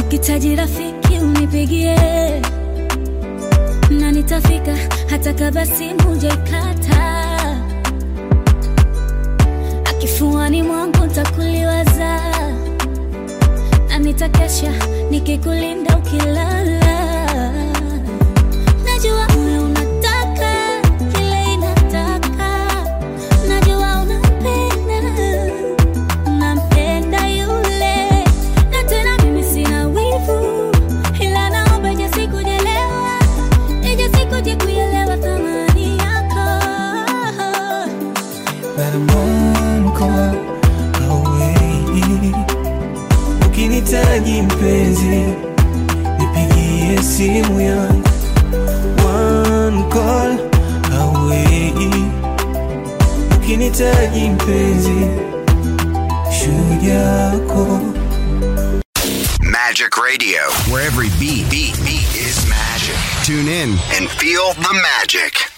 ukitaji rafiki unipigie na nitafika hata kama simu jaikata akifuani mwangu ntakuliwaza na nitakesha nikikulinda ukilala najua moyo unataka kile inataka najua unapenda nampenda yule na tena mimi sina wivu ila naomba ije sikujelewa ije sikuje kuelewa thamani yako But I'm one call away. Ukinitaji mpenzi, nipigie simu yangu. One call away. Ukinitaji mpenzi, shujaa yako. Magic Radio, where every beat, beat, beat is magic. Tune in and feel the magic.